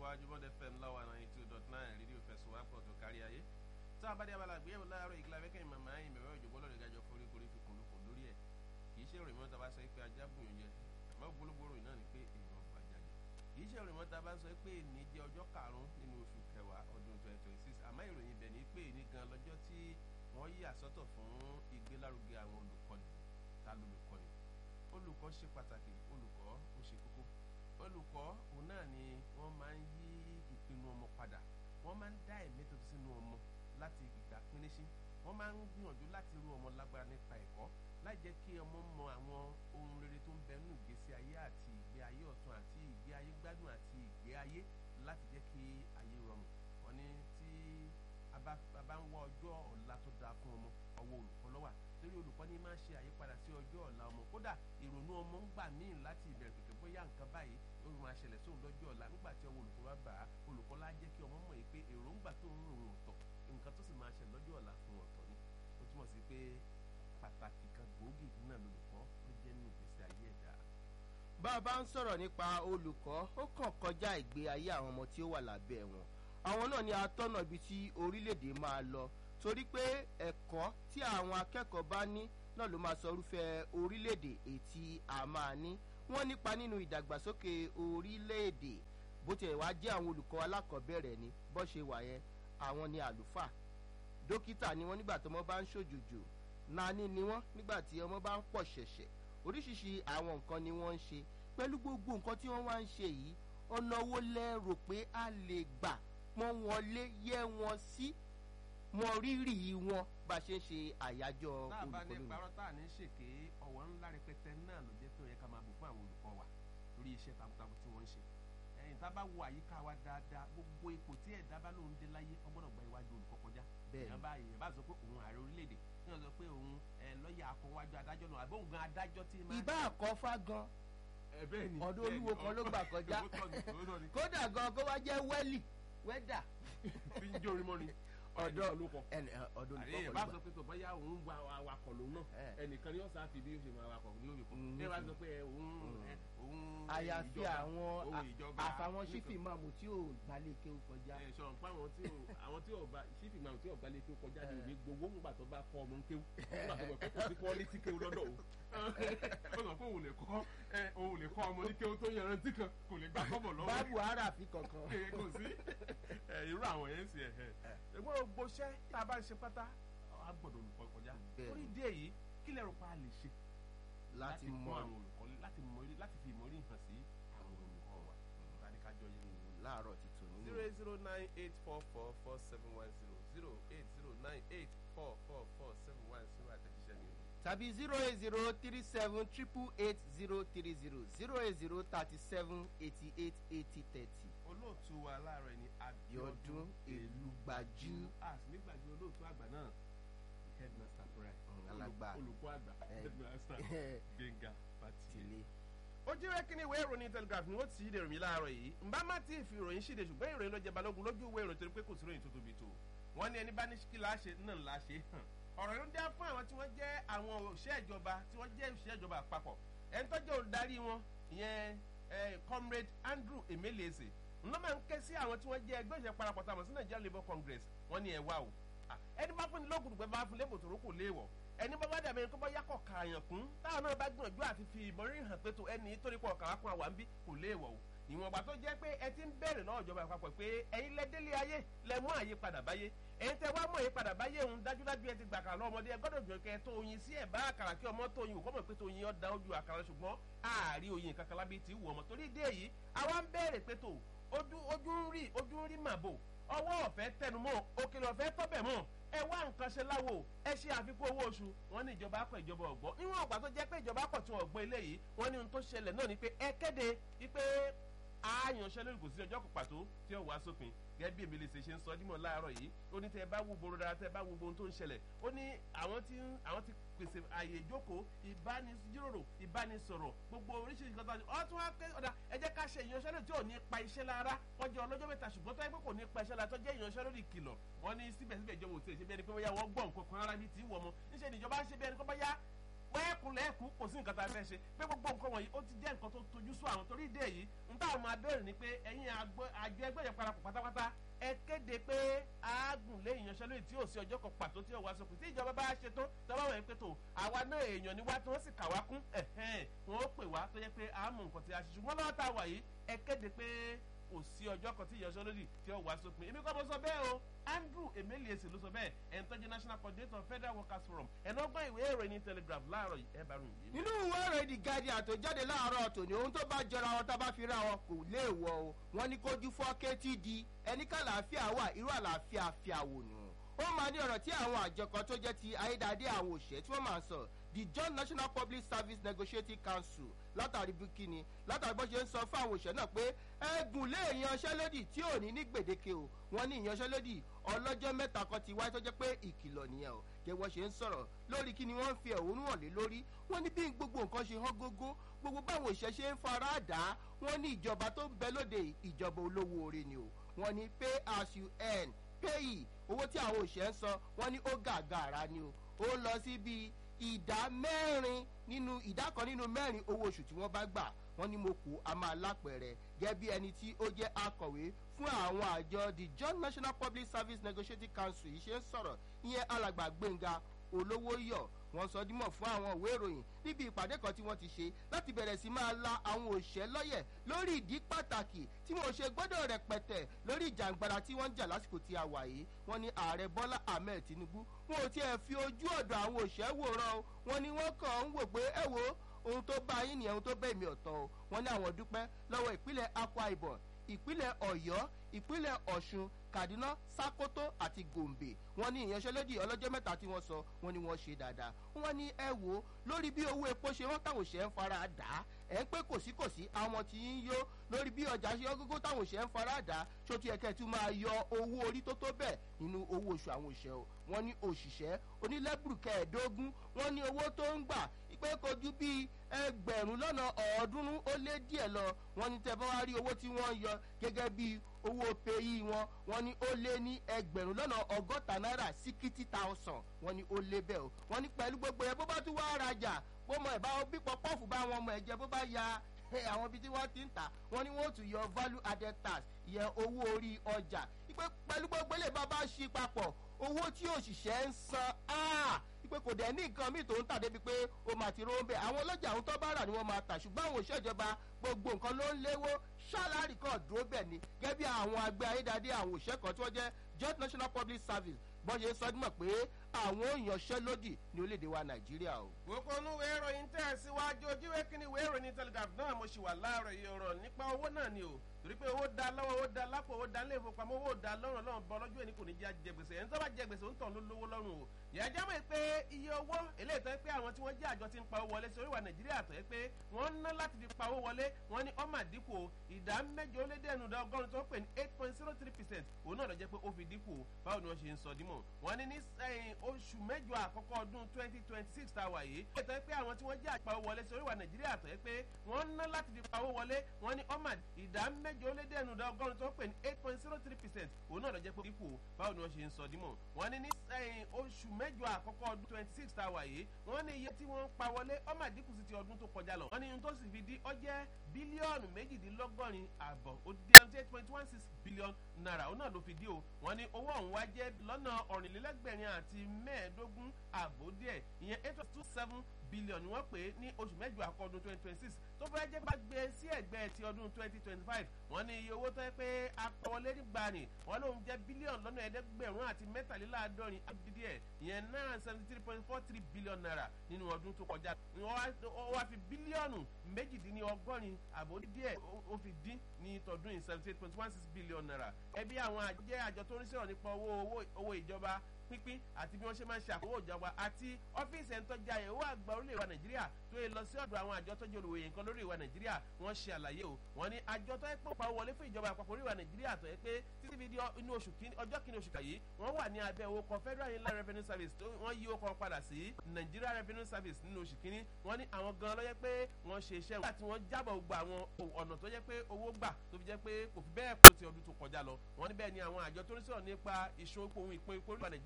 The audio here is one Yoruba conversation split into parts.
tẹ̀síwájú bọ́dẹ fm láwa náà two dot nine rédíò fẹsùwápọ̀ tó kárí ayé tá a bá dé abala àgbéyẹ̀wò láàárọ̀ ìgbìlá fẹ́kẹ́ ìmọ̀mọ́ ayé mẹ́wàá òjò bọ́lọ̀ ìdájọ́ forí korí fi kùn lókun lórí ẹ̀ kì í ṣe ìròyìn mọ́ta bá sọ pé ajá bùn yẹn àmọ́ gbólógbòrò náà ni pé èèyàn fàjà jẹ kì í ṣe ìròyìn mọ́ta bá sọ pé èní jẹ́ ọjọ́ karùn-ún nínú oṣù kẹwàá ọdún twenty twenty six àmọ́ ìròyìn ibẹ̀ ni pé èní gan lọ́jọ́ tí wọ́n yí àsọ́tọ̀ fún ìgbélárugẹ àwọn olùkọ́ni ta lolùkọ́ni olùkọ́ ṣe pàtàkì olùkọ́ ó ṣe kókó olùkọ́ òun náà ni wọ́n máa ń yí ìpinnu ọmọ padà wọ́n máa ń dá ẹ̀mí tuntun sínú ọmọ láti ìgbà pínísí wọ́n máa ń gbìyànjú láti rú ọmọ lágbára nípa ẹ̀kọ́ láì jẹ́ kí ọmọ mọ àwọn ohun rere tó ń bẹ nínú ìgbésí ayé àti ìgbé ayé ọ̀tun àti ìgbé ayé gbádùn àti ìgbé ayé láti jẹ́ kí ayé rọrùn wọ́n ní tí a bá ń wá ọjọ́ ọ̀la tó dáa fún ọmọ ọwọ́ olùkọ́ ló wà torí olùkọ́ ní máa ń ṣe àyípadà sí ọjọ́ ọ̀la ọmọ kódà ìrònú ọmọ ń gbà míì láti ìbẹ̀rẹ̀ pẹ̀pẹ̀ bóyá nǹkan báyìí ó máa ṣẹlẹ̀ sóun lọ́jọ́ ọ̀la nígbà tí ọwọ́ olùkọ́ bá bà á olùkọ́ lá jẹ́ kí ọmọ mọ̀ yìí pé èròǹgbà tó ń rò ọ̀tọ̀ nǹkan tó sì máa ṣẹlẹ̀ lọ́jọ́ ọ̀la fún ọ̀tọ̀ ni ó túmọ̀ sí pé pàtàkì kan gbòógì náà lolùkọ́ ló jẹ́ nínú ìgbésí ayé ẹ̀dá. bá a bá ń sọ̀rọ̀ nípa olùkọ́ ó kàn kọjá ìgbé ayé àwọn ọmọ tí ó wà lábẹ́ wọn àwọn náà ni atọ́nà ibi tí orílẹ̀-èdè máa lọ torí pé ẹ̀kọ́ tí àwọn akẹ́kọ̀ọ́ bá ní náà ló máa sọ irúfẹ́ orílẹ̀-èdè ètí a máa ní wọ́n nípa nínú ìdàgbàsókè orílẹ̀-èdè bó tiẹ̀ wá jẹ́ àwọn olùkọ́ alákọ̀ọ́bẹ̀rẹ̀ ni bó ṣe wà yẹn àwọn ni àlùfáà dókítà ni wọ́n nígbà tí ọmọ bá ń ṣòjòjò nání ni wọ́n nígbà tí ọmọ bá ń pọ̀ ṣẹ̀ṣẹ̀ oríṣiríṣi àwọn nǹkan ni wọ́n ń ṣe pẹ̀lú gbogbo nǹkan tí wọ́n wá ń ṣe yìí ọ̀nà wo lẹ rò pé a lè gbà pọ́n wọn lé yẹ wọn sí mọ rírì wọn bá a ṣe ń ṣe àyájọ́ tá a bá ní olùkọ́ parọ́ tá a ní ṣèké ọ̀wọ́ ńlá rẹpẹtẹ náà ló jẹ́ pé ó yẹ ká máa bù fún àwọn olùkọ́ wa lórí iṣẹ́ takuntakun tí wọ́n ń ṣe ẹ̀yìn tá a bá wo àyíká wa dáadáa gbogbo ipò tí ẹ̀dá bá lóun dé láyé ọgbọ́dọ̀ gba iwájú olùkọ́ kọjá Bẹ́ẹ̀ni. èèyàn bá èèyàn bá sọ pé òun ààrẹ orílẹ̀-èdè èèyàn sọ pé òun ẹ̀ lọ́ọ̀yà akọwájú adájọ́ náà àbí òun gan adájọ́ tí máa ìbá àkọ́fà gan ẹ̀ bẹ́ẹ̀ ni ọ̀dọ̀ bẹ́ẹ̀ ni, olúwo kan ló gbà kọjá. òótọ́ ni, òótọ́ ni. kódà gan kó wá jẹ́ wẹ́lì wẹ́dà fi ń jó orin mọ́ ni ọ̀dọ̀ ló kọ ẹnì ọ̀dọ̀ àrí olùkọ́ ẹ̀ kan bá ló sọ gbà pé tó bọ́yá òun gba awakọ̀ lòun náà Ẹ̀. ẹnìkan ni ó sáà fi bí ó ṣe máa wakọ̀ ní òye kan Mm, ẹ wá mm. sọ pé ẹ, òun ẹ, òun àyàfi ìjọba, àwọn òun ìjọba àfàwọn nìkan. sífì máàmù tí ò gbalẹ̀ kéwù kọjá ẹ sọ̀rọ̀ pé àwọn tí ò àwọn tí ò bá sífì máa tí ò bá lè kéwù kọjá ní òní gbowó ńgbà tó bá kọ́ ọmọ ń kéwù ńgbà tó bọ̀ pé kò sí quality kéwù lọ́dọ̀ o ó sọ pé òun lè kọ́ ẹ òun lè kọ́ ọmọ ní kéwù tó yanrantí kan kò lè gbà kọ́bọ̀ lọ́wọ́ báàbù aráàfin kankan ẹ kò sí ẹ irú àwọn yẹn ń sè ẹ ẹgbẹ́ gbogbo iṣẹ́ tá a bá ń ṣe pátá a gbọ́dọ̀ olùkọ́ kọjá Bẹ́ẹ̀ni. torí ìdí èyí kí lẹ rò pa a lè ṣe láti kọ́ mọ àwọn olùkọ́ láti mọ orí láti fi ìmọ̀ orí hàn sí àwọn olùkọ́ wa tani ká jọ yé mi láàárọ̀ ti tò nínú zero eight zero nine eight four four four seven one zero zero eight zero nine eight four four four seven one zero àtẹ̀jíṣẹ́ mi o. tàbí zero eight zero three seven triple eight zero three zero zero eight zero thirty seven eighty eight eighty thirty olóòtú wa láàárọ̀ ẹni Bíọ́dún Elúgbájú. a sì nígbàgbé olóòtú àgbà náà headmaster brian Mm, alàgbà. olùkọ́ àgbà Eh. headmaster Gbénga Fátìlé. tìlé ó jẹ́ kí ni ìwé ìròyìn telegraph ni wọ́n ti ṣíde ìròyìn láàárọ̀ yìí nbá má ti fi ìròyìn ṣíde ṣùgbọ́n ìròyìn ló jẹ balógun lójú ìwé ìròyìn torí pé kò sí ìròyìn tó tóbi tó wọ́n ní ẹni bá ní kí láṣẹ náà láṣẹ hàn ọ̀rọ̀ ló dá fún àwọn tí wọ́n jẹ́ àwọn òṣìṣẹ́ ìjọba tí wọ́n jẹ́ òṣìṣẹ́ ìjọba àpapọ̀ ẹni tó jẹ́ olùdarí wọn ìyẹn eh, comrade Andrew Emeleze ńlọ máa ń ké sí àwọn tí wọ́n jẹ́ ẹgbẹ́ òṣìṣẹ́ parapọ̀ tàmọ̀ sí Nigeria Labour Congress wọ́n ní ẹ wá o Ah, ẹni bá fún ni lóògùn dùgbẹ́ bá fún lébò tó rókò léèwọ̀ ẹni bá bá dàbí ẹni tó bá yàkọ̀ kààyàn kún táwọn náà bá gbìyànjú àti fi ìmọ̀rí hàn pé tó ẹni torí pọ̀ kàwá kún àwa ń bí kò léèwọ̀ o ìwọ̀n ọ̀gbà tó jẹ́ pé ẹ ti ń bẹ̀rẹ̀ lọ́wọ́ ìjọba àpapọ̀ pé ẹ̀yin lẹ délé ayé lẹ mú àyípadà báyé ẹ̀yin tẹ wá mú àyípadà báyé òun dájúdájú ẹ ti gbà kàrà lọ́mọdé ẹ gbọ́dọ̀ jọ kẹ tó oyin sí ẹ̀ bá àkàrà kí ọmọ tó oyin ò kọ́mọ̀ pé tó oyin ọ̀dà ojú àkàrà ṣùgbọ́n ààrí oyin kankan lábí ti wù ọmọ torí dé yìí àwa ń bẹ̀rẹ̀ pé tó ojú ojú ń rí ojú ń rí màbò ọwọ́ ọ̀fẹ́ tẹnumọ́ òkèlè ọ̀fẹ́ tọ́bẹ̀ mọ́ ẹ wá nǹkan ṣe láwo ẹ ṣe àfikún owó oṣù wọn ní ìjọba akọ ìjọba ọgbọ níwọn ọgbà tó jẹ́ pé ìjọba akọ tí wọn gbọ́ eléyìí wọn ní ohun tó ṣẹlẹ̀ náà ni pé ẹ kéde wípé àyànṣẹ́lórí kò sí ọjọ́ kan pàtó tí ó wá sópin gẹ́gẹ́ bí èmi lè ṣe ṣe ń sọ dímọ̀ láàárọ̀ yìí ó ní tẹ́ ẹ bá wo gbòòrò dára tẹ́ ẹ bá wo gbòòrò tó ń ṣẹlẹ̀ ó ní àwọn tí àwọn ti pèsè àyè ìjókòó ìbánijíròrò ìbánisọ̀rọ̀ gbogbo oríṣiríṣi kan tó ń ọ tún wá pé ọ̀dà ẹ jẹ́ ká ṣe ìyanṣẹ́lódì tí ò ní pa iṣẹ́ lára wọ́n jẹ́ ọlọ́jọ́ mẹ́ta ṣùgbọ́n tó yẹ pé kò ní pa iṣẹ́ lára tó jẹ́ ìyanṣẹ́lódì ìkìlọ̀ wọ́n ní síbẹ̀síbẹ̀ ìjọba òtí ṣe bí ẹni pé bóyá wọ́n gbọ́ nǹkan kan rárá bíi tí wọ́n mọ́ níṣẹ́ ni ìjọba ń ṣe bí ẹni pé bóyá kunlẹ̀ ẹ̀kú kò sí nǹkan tá a fẹ́ ṣe pé gbogbo nǹkan wọ̀nyí ó ti jẹ́ nǹkan tó tojú sú àwọn torí ìdí èyí ń táwọn máa bẹ̀rẹ̀ ni pé ẹ̀yin àjọ ẹgbẹ́ yẹn parapọ̀ pátápátá ẹ kéde pé àágùn lé ìyanṣẹ́lódì tí ò sí ọjọ́ kan pàtó tí ò wá sókè tí ìjọba bá ṣe tó tọ́wọ́ wọ̀nyí pé tó àwa náà èèyàn ni wá tí wọ́n sì kà wá kún wọn ó pè wá tó yẹ pé àámú nǹkan tí a ṣe ṣùgbọ́n lọ́wọ́ tá a wà yìí ẹ kéde pé kò sí ọjọ́ kan tí ìyanṣẹ́lódì tí ó wá sópin èmi kọ́ mo sọ bẹ́ẹ̀ o andrew emeliese ló sọ bẹ́ẹ̀ ẹni tó jẹ́ national coordinator federal workers forum ẹni ọgbọ́n ìwé ìròyìn telegraph láàárọ̀ yìí ẹ bá rùn yìí. nínú ìwé ìròyìn the guardian tó jáde láàárọ̀ tòní ohun tó bá jọra wọn tá a bá fi ra wọn kò léèwọ̀ o wọn ní kójú fọ́ ktd ẹni ká làáfíà wà irú àlàáfíà fíàwò nù ó máa ní ọ̀rọ̀ tí àwọn àjọ kan tó jẹ́ ti ayédáadé àwọn òṣèré tí wọ́n máa ń sọ the john national public service negotiating council látàrí bikini látàrí bó ṣe ń sọ fún àwọn òṣèré náà pé ẹgùn lé ìyanṣẹ́lódì tí ò ní ní gbèdéke o wọ́n ní ìyanṣẹ́lódì ọlọ́jọ́ mẹ́ta kan ti wáyé tó jẹ́ pé ìkìlọ̀ nìyẹn o jẹ́ wọ́n ṣe ń sọ̀rọ̀ lórí kí ni wọ́n ń fi ẹ̀hónú hàn lé lórí wọ́n ní bí gbogbo nǹkan ṣe hán gógó gbogbo báwọn òṣìṣẹ́ ṣe ń fara dà wọ́n ní ìjọba tó ń bẹ lóde ìjọba olówó oore ni o wọ́n ní pay as you earn pay owó tí àwọn òṣìṣẹ́ ń san wọ́n ní ó gàgàrà ni o ó lọ sí bíi ìdá mẹ́rin nínú ìdá kan nínú mẹ́rin owó oṣù tí wọ́n bá gbà wọ́n ní mo kù á máa lápẹ̀rẹ̀ gẹ́gẹ́ bí ẹni tí ó jẹ́ akọ̀wé fún àwọn àjọ the john national public service negotiating council yìí ṣe ń sọ̀rọ̀ ìyẹn alàgbà gbẹ̀ngà olówó yọ̀ wọ́n sọ dímọ̀ fún àwọn ìwé ìròyìn níbi ìpàdé kan tí wọ́n ti ṣe láti bẹ̀rẹ̀ sí máa la àwọn òṣẹ́ lọ́yẹ̀ lórí ìdí pàtàkì tí wọ́n ṣe gbọ́dọ̀ rẹpẹtẹ lórí ìjàngbara tí wọ́n ń jà lásìkò tí a wà yìí wọ́n ní ààrẹ bọ́lá ahmed tinubu wọn ò tiẹ̀ fi ojú ọ̀dọ̀ àwọn òṣẹ́ wòran o wọ́n ní wọ́n kàn ń wò pé ẹ wo ohun tó bá yín nìyẹn ohun tó bẹ́ẹ̀ mi ọ̀tọ̀ o wọ́n ní àwọn dúpẹ́ lọ́wọ́ ìpínlẹ̀ akwa ibom ìpínlẹ̀ ọ̀yọ́ ìpínlẹ̀ ọ̀ṣun kaduna sakoto àti gombe wọn ní ìyanṣẹ́lódì ọlọ́jọ́ mẹ́ta tí wọ́n sọ wọn ni wọ́n ṣe dáadáa wọn ní ẹ wo lórí bí owó epo ṣe wọ́n táwọn òṣèré ń fara dà á ẹ̀ ń pé kòsíkòsí àwọn tí ń yó lórí bí ọjà ṣe ọgógó táwọn òṣèré ń fara dà á ṣótú ẹ̀kẹ́ tún máa yọ owó orí tó tó bẹ́ẹ̀ nínú owó oṣù àwọn òṣèré o wọn ní òṣìṣẹ́ onílẹ́bùrù kẹẹ̀ẹ́dógún wọn ní owó tó ń gbà pé kojú bíi ẹgbẹ̀rún lọ́nà ọ̀ọ́dúnrún ó lé díẹ̀ lọ wọn ní tẹ́ bá wá rí owó tí wọ́n yọ gẹ́gẹ́ bíi owó peyi wọn wọn ní ó lé ní ẹgbẹ̀rún lọ́nà ọgọ́ta náírà síkítì thousand wọn ní ó lé bẹ́ẹ̀ o wọn ní pẹ̀lú gbogbo ẹ̀ bó bá tún wá rajà bó mọ ẹ̀ bá bí pọpọ́ọ̀fù bá wọn mọ ẹ̀ jẹ bó bá ya àwọn ibi tí wọ́n ti ń tà wọ́n ní wọ́n tún yọ value added tax yẹ owó orí ọjà ìpè pẹ̀lú gbogbo ilé bá bá ṣí papọ̀ owó tí òṣìṣẹ́ ń san pé kò dẹ̀ ní nǹkan míì tó ń tà débi pé ó máa ti róńbẹ́ àwọn ọlọ́jà àwọn tó bá rà ni wọ́n máa tà ṣùgbọ́n àwọn òṣìṣẹ́ ìjọba gbogbo nǹkan ló ń léwó ṣáláàrì kan dúró bẹ̀ ni gẹ́gẹ́ bí àwọn àgbẹ̀ ayédáadé àwọn òṣìṣẹ́ kan tí wọ́n jẹ́ joint national public service bọ́n ṣe sọ dímọ̀ pé àwọn òyànṣẹ́lódì ní orílẹ̀-èdè wa nàìjíríà o. gbogbo onúwé ìròyìn tẹ̀ síwájú ojúwé kínní ìwé ìròyìn telegraph náà mo ṣì wà láàárọ̀ iye ọ̀rọ̀ nípa owó náà ni o torí pé owó da lọ́wọ́ owó da lápò owó da ilé ìfowópamọ́ owó da lọ́rùn lọ́rùn bọ́ lọ́jọ́ ẹni kò ní jẹ́ àjẹgbèsè ẹni tó bá jẹ gbèsè ń tàn ló lówó lọ́rùn o yàrá jámọ̀ pé iye owó eléyìí tó yẹ pé àwọn tí wọ́n jẹ́ àjọ ti ń pa owó wọlé sí oríwà nàìjíríà tó yẹ pé wọ́n ń ná láti fi pa owó wọlé wọ́n ní ọmọ àdínkù ìdá mẹ́jọ ó lé dẹ́nu dá ọgọ́rùn tó ń pè ní eight point zero three percent òun náà lọ jẹ́ pé ó fi dínkù báwo ni wọ́n ṣe ń sọ dímọ̀ wọ́n ní ní oṣù mẹ́jọ àkọ́kọ́ ọdún twenty twenty six tá a wà yìí ètò yẹ pé àwọn tí wọ́n jẹ́ àpá owó wọlé sí oríwà nàìjíríà tó yẹ pé wọ́n ń ná láti fi pa owó wọlé wọ́n ní ọmọ ìdá mẹ́jọ ó lé dẹ́nu dá ọgọ́rùn tó ń pè ní eight point zero three percent òun náà lọ jẹ́ pé dínkù báwo ni wọ́n ṣe ń sọ dímọ̀ wọ́n ní ní oṣù mẹ́jọ àkọ́kọ́ ọdún twenty six tá a wà yìí wọ́n ní iye tí wọ́n ń pa wọlé ọmọ àdínkù sí ti ọdún tó kọjá lọ wọ́n ní ohun tó sì fi di ọjẹ́ bílíọ̀nù méjìdínlọ́gọ́rin àbọ̀ ó di seventy eight point one six billion naira òun náà ló fi di o wọ́n ní owó ọ̀hún wá jẹ́ lọ́nà ọ̀rìnlélẹ́gbẹ̀rin àti mẹ́ẹ̀ẹ́dógún àbò díẹ̀ ìyẹn eight two seven billion ni wọ́n pè é ní oṣù mẹ́jọ àkọ́dún twenty twenty six tó fẹ́ jẹ́ bá gbé sí ẹ̀gbẹ́ ti ọdún twenty twenty five wọ́n ní iye owó tó yẹ pé akọwọlé nígbà ni wọ́n lóun jẹ́ bílíọ̀nù lọ́nà ẹ̀ẹ́dẹ́gbẹ̀rún àti mẹ́tàléláàádọ́rin díẹ̀ ìyẹn nine seventy three point four three billion naira nínú ọdún tó kọjá wọ́n wá fi bílíọ̀nù méjìdínlọ́gọ́rin àbò díẹ̀ ó fi dín ní tọdún yìí seventy eight point one six billion naira ẹbí àwọn àjẹ́ àjọ tó ń sọ̀rọ̀ nípa owó owó ìjọba pínpín àti bí wọ́n ṣe máa ń ṣe àkówó ìjọba àti ọ́fíìsì ẹni tó jẹ́ àyẹ̀wò àgbà orílẹ̀ ìwà nàìjíríà tó yẹ lọ sí ọ̀dọ̀ àwọn àjọ tó jẹ́ olùwòye nǹkan lórí ìwà nàìjíríà wọ́n ṣe àlàyé o wọ́n ní àjọ tó yẹ pé òpá wọlé fún ìjọba àpapọ̀ orí ìwà nàìjíríà tó yẹ pé títí fi di inú oṣù kìíní ọjọ́ kìíní oṣù kàyí wọ́n wà ní abẹ́ owó kan federal inland revenue service tó wọ́n yí owó kan padà sí nigeria revenue service nínú oṣù kìíní wọ́n ní àwọn gan ló yẹ pé wọ́n ṣe iṣẹ́ wọn àti wọ́n jábọ̀ gba àwọn ọ̀nà tó yẹ pé owó gbà tó fi jẹ́ pé kò fi bẹ́ẹ̀ pọ̀ sí ọdún tó kọjá lọ wọ́n ní bẹ́ẹ̀ ni àwọn àjọ tó ń sọ̀rọ̀ nípa ìṣòwò ohun ìpín orí ìwà nàìjíríà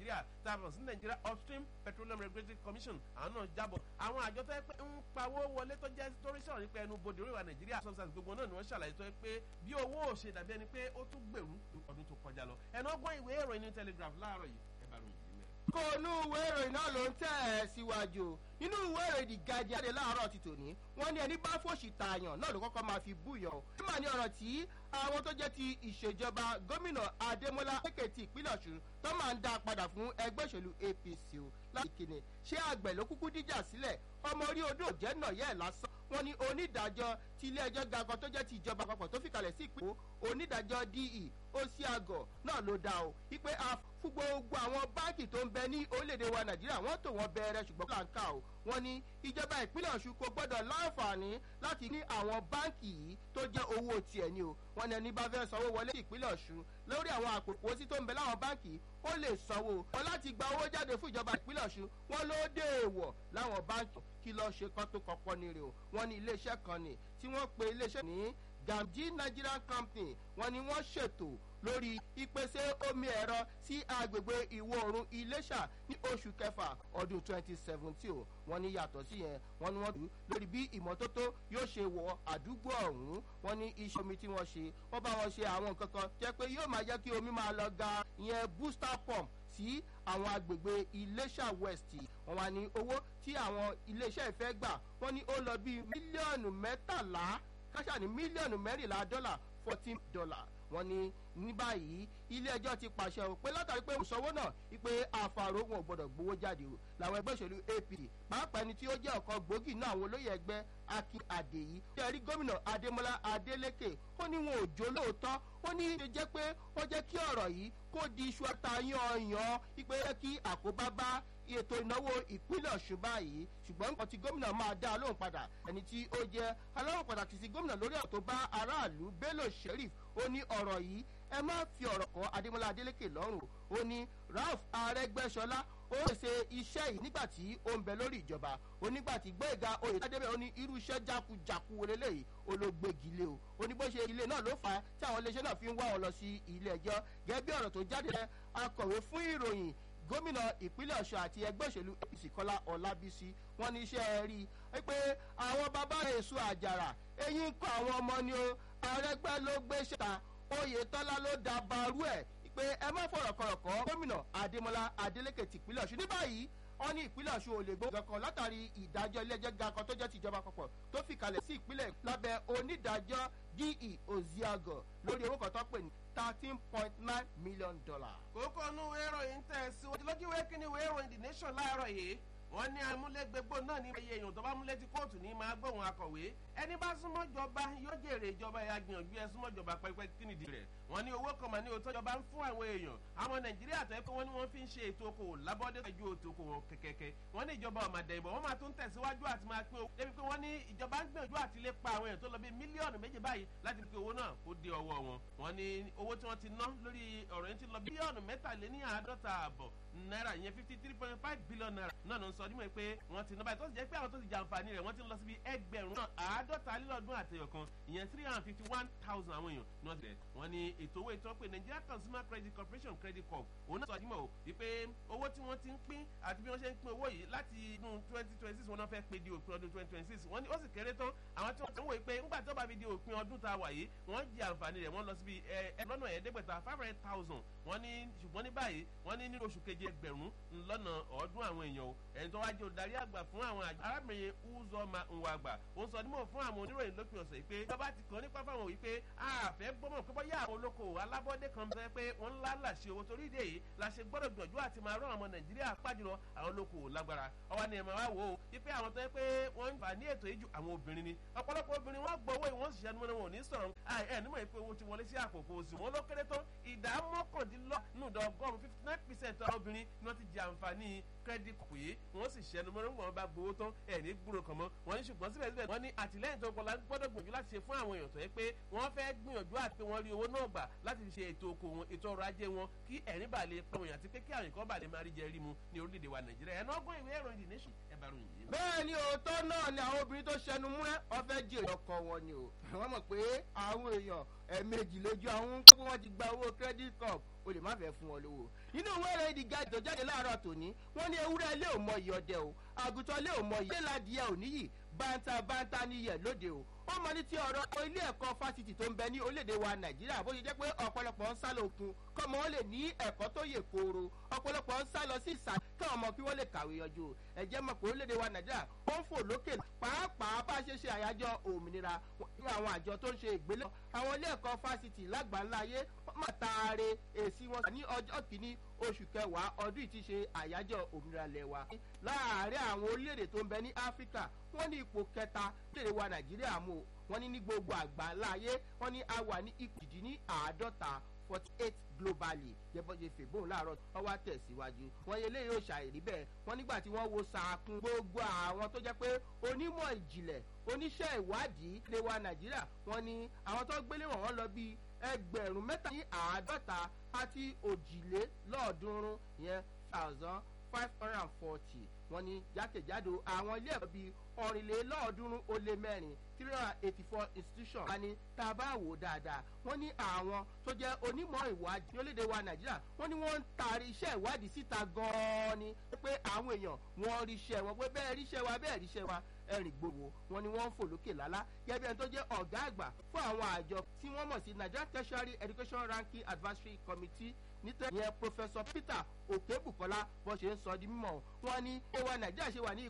nàìjíríà tá a bọ̀ sí nàìjíríà upstream petroleum regulatory commission àwọn náà jábọ̀ àwọn àjọ tó yẹ pé ń pawó wọlé tó jẹ́ torí sọ̀rọ̀ nípa ẹnu bodè oríwà nàìjíríà substance gbogbo náà ni wọ́n ṣàlàyé tó yẹ pé bí owó ò ṣe dàbí ẹni pé ó tún gbèrú ọdún tó kọjá lọ ẹnu ọgbọ́n ìwé ìròyìn ní telegraph láàárọ̀ yìí ẹ bá ròyìn yìí mẹ́. kó inú ìwé ìròyìn náà ló ń tẹ̀ ẹ́ síwájú nínú ìwé ìròyìn the guardian jáde láàárọ̀ ti tòní wọ́n ní ẹni bá fòṣì tààyàn náà ló kọ́kọ́ máa fi búyọ̀ o. nígbà ní ọ̀rọ̀ tí àwọn tó jẹ́ ti ìṣèjọba gómìnà adémọlá èkìtì ìpínlẹ̀ ọ̀ṣun tó máa ń dá a padà fún ẹgbẹ́ òṣèlú apc o láti kéde ṣé àgbẹ̀ ló kúkú díjà sílẹ̀ ọmọ orí odò jẹ́ náà yẹ́ ẹ̀ lásán wọ́n ní onídàájọ́ ti ilé ẹjọ́ ga kan tó jẹ́ ti ìjọba àpapọ̀ tó fìkàlẹ̀ sí ìpínlẹ̀ onídàájọ́ de osiago náà ló dá o wípé a fún gbogbo àwọn báńkì tó ń bẹ ní orílẹ̀-èdè wa nàìjíríà wọ́n tò wọ́n bẹ̀rẹ̀ ṣùgbọ́n kò láǹkà o wọ́n ní ìjọba ìpínlẹ̀ ọ̀ṣun kò gbọ́dọ̀ láǹfààní láti ní àwọn báńkì yìí tó jẹ́ owó tiẹ̀ ni o wọ́n ní ẹni bá fẹ́ sanwó wọlé ìpínlẹ̀ ọ̀ṣun lórí àwọn àpòpọ̀ sí tó ń bẹ láwọn báńkì ó lè sanwó wọn láti gba owó jáde fún ìjọba ìpínlẹ̀ ọ̀ṣun wọn ló dé èèwọ̀ láwọn báńkì kí lọ́ọ́ ṣe kán tó kọ́kọ́ ní rè o wọ́n ní iléeṣẹ́ kan ní tí wọ́n pe iléeṣẹ́ ní gamji nigerian company wọ́n ní wọ́n ṣètò lórí ìpèsè omi ẹ̀rọ sí agbègbè ìwọ̀ oòrùn iléṣà ní oṣù kẹfà ọdún twenty seventeen o wọ́n ní yàtọ̀ sí yẹn wọ́n ní wọ́n dùn lórí bí ìmọ́tótó yóò ṣe wọ àdúgbò ọ̀hún wọ́n ní iṣẹ́ omi tí wọ́n ṣe wọ́n bá wọn ṣe àwọn nǹkan kan jẹ́ pé yóò máa jẹ́ kí omi máa lọ ga ìyẹn booster pump sí àwọn agbègbè iléṣà west wọn wá ní owó tí àwọn iléeṣẹ́ ìfẹ́ gbà wọ́n ní ó lọ bíi mílíọ̀nù mẹ́tàlá káṣá ní mílíọ̀nù mẹ́rìnlá dọ́là fourteen dollar wọ́n ní ní báyìí ilé ẹjọ́ ti pàṣẹ o pé látàrí pé òṣòwò náà wípé àfàrò wọn ò gbọdọ̀ gbowó jáde o làwọn ẹgbẹ́ òṣèlú apc pàápàá ẹni tí ó jẹ́ ọ̀kan gbòógì náà àwọn olóyè ẹgbẹ́ akin adeyi tí ẹ rí gómìnà adémọlá adélèké ó ní wọn ò jó lóòótọ́ ó ní ṣe jẹ́ pé ó jẹ́ kí ọ̀rọ̀ yìí kó di iṣu atayanyan wípé kí àkóbá bá ètò ìnáwó ìpínlẹ̀ ọ̀ṣun báyìí ṣùgbọ́n nǹkan tí gómìnà máa dá a lóhùn padà ẹni tí ó jẹ́ aláwọ̀ pàtàkì sí gómìnà lórí ọ̀rọ̀ tó bá aráàlú bello sheriff ó ní ọ̀rọ̀ yìí ẹ má fi ọ̀rọ̀ kọ́ adémọlá adélèké lọ́rùn ó ní ralph arẹgbẹ́sọlá ó ṣe iṣẹ́ yìí nígbà tí ó ń bẹ lórí ìjọba ó nígbà tí gbẹ̀gà oyè tádébẹ̀ ó ní irú iṣẹ́ jákujàku eléyìí olóògbégi lé o ó ní bó ṣe ilé náà ló fà á tí àwọn iléeṣẹ́ náà fi ń wá wọn lọ sí ilé ẹjọ́ gẹ́gẹ́ bí ọ̀rọ̀ tó jáde rẹ akọ̀wé fún ìròyìn gómìnà ìpínlẹ̀ ọ̀ṣun àti ẹgbẹ́ òṣèlú apc kọ́lá ọlábísí wọn ní iṣẹ́ rí i pé àwọn bàbá èso àjàrà eyín ń kọ́ àwọn ọmọ ni o arẹgbẹ́ ló gbé ṣèta oyetola ló da barú ẹ̀ pé ẹ má fọ̀rọ̀ kọ̀rọ̀ kọ́ gómìnà adémọlá adélékè tìpínlẹ̀ ọ̀ṣun ní báyìí wọn ní ìpínlẹ̀ ọ̀ṣun ò lè gbó kankan látàrí ìdájọ́ ilé-ẹjọ́ ga kan tó jẹ́ tìjọba àpapọ̀ tó fi kalẹ̀ sí ìpínlẹ̀ lábẹ́ onídàájọ́ de oziago lórí owó kan tó pè ní thirteen point nine million dollar. kókó inú ìwé ìròyìn tẹ̀ síwájú lójú ìwé kíní ìwé ìròyìn the nation láàárọ̀ yìí wọ́n ní amúlégbégbó náà ní iye èèyàn tó bá múlé tí kóòtù ní máa gbóhùn akọ̀wé ẹni bá súnmọ́ jọba yóò jèrè ìjọba ẹ̀yà gbìyànjú ẹ súnmọ́ jọba pẹ́pẹ́ kí nìdí rẹ̀ wọ́n ní owó kan mà ní òótọ́ jọba ń fún àwọn èèyàn àwọn nàìjíríà tó yẹ pé wọ́n ní wọ́n fi ń ṣe ètò okòwò lábọ́dé pẹ̀jú ètò okòwò kẹ̀kẹ́kẹ́ wọ́n ní ìjọba ọ̀màdà ìbọn wọ́n máa tún tẹ̀síwájú àti máa pín owó débi pé wọ́n ní ìjọba ń gbìyànjú àti lè pa àwọn èèyàn tó lọ bí mílíọ̀nù méjì báyìí láti fi owó náà kó dé ọwọ́ wọn wọ́n ní owó tí wọ́n ti ná lórí ọ̀rọ̀ yẹn ti lọ bílíọ̀nù mẹ́tàléní àádọ́ta àbọ̀ náírà ìyẹn fifty three point five billion naira náà ló ń sọ nímọ̀ pé wọ́n ti ná báyìí tó sì jẹ́ pé àwọn tó ti jàǹfààní rẹ̀ wọ́n ti ń lọ síbi ẹgbẹ̀rún náà àádọ́ta lílọ́dún àtẹ̀yọ̀ kan ìyẹn three hundred fifty one thousand àwọn èèyàn ní wọ́n ti rẹ̀ wọ́n ní ètò owó ìtọ́ pé nigeria consumer credit corporation credit corp òun náà sọ nímọ̀ o wípé owó tí wọ́n ti ń pín àti bí wọ́n ṣe ń pín owó yìí láti inú twenty twenty six wọn náà fẹ́ pé di òpin ọdún twenty twenty six wọ́n ní ó sì kéré tán àwọn tí wọ́n ti ń wò pé ńgbà tí ó bá fi di òpin ọdún tá a wà yìí wọ́n jẹ àǹfààní rẹ̀ wọ́n lọ síbi ẹ lọ́nà ẹ̀ẹ́dẹ́gbẹ̀ta five hundred thousand wọ́n ní ṣùgbọ́n ní báyìí wọ́n ní nínú oṣù keje ẹgbẹ̀rún lọ́nà ọ̀ọ́dún àwọn èèyàn o ẹni tó wá jẹ́ olùdarí àgbà fún àwọn àjọ arábìnrin uzoma nwagba ó ń sọ nímọ̀ fún àwọn oníròyìn lópin ọ̀sẹ̀ pé ìjọba ti kàn nípa fáwọn wípé àfẹ́ gbọ́mọ̀ pé bọ́yá àwọn olókoòwò alábọ́dé kan sọ pé wọ́n ńlá là ṣe owó torí ìdè yìí la ṣe gbọ́dọ̀ gbìyànjú àti máa rán àwọn nàìjíríà pàjùlọ àwọn olókoòwò lágbára ọwọ́ ni ẹ̀ máa wá wò ó wípé àwọn tó yẹ pé wọ́n ń fà ní ètò ìjù àwọn obìnrin ni ọ̀pọ̀lọpọ̀ obìnrin wọ́n gbọ́ owó ìwọ̀n ṣiṣẹ́ nímọ̀ wọn ò ní sọ̀rọ̀ ẹ̀ nímọ̀ pé owó ti wọlé sí àpòpọ̀ òsì wọn ló kéré tán ìdá mọ́kàndínlọ́nùdọ̀ ọgọ́rùn-ún fifty nine percent àwọn obìnrin ni wọ́n ti jẹ àǹfààní credit pé wọ́n sì ṣẹnu mọ́rọ́ wọn bá gbowó tán ẹ̀ ní gbúrò kan mọ́ wọ́n ní ṣùgbọ́n síbẹ̀síbẹ̀ wọ́n ní àtìlẹ́yìn tó kọlá gbọ́dọ̀ gbìyànjú láti ṣe fún àwọn èèyàn tó yẹ pé wọ́n fẹ́ gbìyànjú àti pé wọ́n rí owó náà gbà láti fi ṣe ètò oko wọn ètò ọrọ̀ ajé wọn kí ẹ̀rín bà lè pọ̀ wọ̀nyí àti pé kí àwọn nǹkan bà lè máa rí jẹ rí mu ní orílẹ̀-èdè wa nàìjíríà ẹ̀ náà gbọ́n ìwé ìròyìn the nation ẹ̀ bá ròyìn yìí. bẹ́ẹ̀ ni òótọ́ náà ni àwọn obìnrin tó ṣẹnu múrẹ́ ọ̀fẹ́ jèrè ọkọ wọn ni o wọ́n mọ̀ pé àwọn èèyàn ẹ̀ẹ̀mejì lójú àwọn wọ́n ti gba owó credit cup o lè má fẹ́ fún wọn lówó nínú ìwé ìròyìn the guide tó jáde láàárọ̀ tòní wọ́n ní ewúrẹ́ ilé ò mọ ìyọ̀dẹ o àgùntàn ilé ò mọ ìyẹ́ ládìẹ ò níyì bántá bántá níyẹ̀ lóde o ó mọ ní ti ọ̀rọ̀ ilé ẹ̀kọ́ fásitì tó ń bẹ ní orílẹ̀-èdè wa nàìjíríà bó ṣe jẹ́ pé ọ̀pọ̀lọpọ̀ ń sá lókun kọ́mọ wọn lè ní ẹ̀kọ́ tó yè kooro ọ̀pọ̀lọpọ̀ ń sá lọ sí ìsà káwọn ọmọ kí wọ́n lè kàwé yanjú ẹ̀jẹ̀ mọ̀ pé orílẹ̀-èdè wa nàìjíríà wọ́n ń fò lókè pàápàá bá ṣe ṣe àyájọ́ òmìnira ní àwọn àjọ tó ń ṣe ìgbélẹ̀ àwọn ilé ẹ̀kọ́ fásitì lágbàńlá ayé wọ́n máa taare èsì wọn ní ọjọ́ kìíní oṣù kẹwàá ọdún yìí ti ṣe àyájọ́ òmìnira lẹ́wà láàárín àwọn orílẹ̀-èdè tó ń bẹ ní áfíríkà wọ́n ní ipò kẹta orílẹ̀-èdè wa nàìjíríà mú wọ́n ní ní gbogbo àgbáńlá ayé wọ́n ní a wà ní ipò ìdí ní àádọ́ta forty eight globally jẹ́bọ́jẹ́ fèbóun láàárọ̀ wọ́n wá tẹ̀síwájú wọ́n yẹ léyìí ó ṣàìrí bẹ́ẹ̀ wọ́n nígbà tí wọ́n wo sàkún gbogbo àwọn tó jẹ́ pé onímọ̀ ìjìnlẹ̀ oníṣẹ́ ìwádìí lè wa nàìjíríà wọ́n ní àwọn tó gbélé wọ̀n wọ́n lọ bíi ẹgbẹ̀rún mẹ́ta ní àádọ́ta àti òjìlélọ́ọ̀ọ́dúnrún yẹn thousand five hundred and forty wọ́n ní jákèjádò àwọn ilé ẹ̀kọ́ bíi ọ̀rìnlélọ́ọ̀ọ́dúnrún ó lé mẹ́rin three hundred and eighty four institutions. wọ́n ní tá a bá wò dáadáa wọ́n ní àwọn tó jẹ́ onímọ̀ ìwádìí ní orílẹ̀-èdè wa nàìjíríà wọ́n ní wọ́n ń taari iṣẹ́ ìwádìí síta gan-an ni pé àwọn èèyàn wọ́n ríṣẹ́ wọn pé bẹ́ẹ̀ ríṣẹ́ wa bẹ́ẹ̀ ríṣẹ́ wa ẹ̀rìn gbòòwò wọn ni wọ́n ń fò lókè lálá gẹ́gẹ́ bí ẹni tó jẹ́ ọ̀gá àgbà fún àwọn àjọ tí wọ́n mọ̀ sí nigeria tertiary education ranking advisory committee nítorí yẹn professor peter okebukola bó ṣe ń sọ di mímọ wọn ní ewa nàìjíríà ṣe wà ní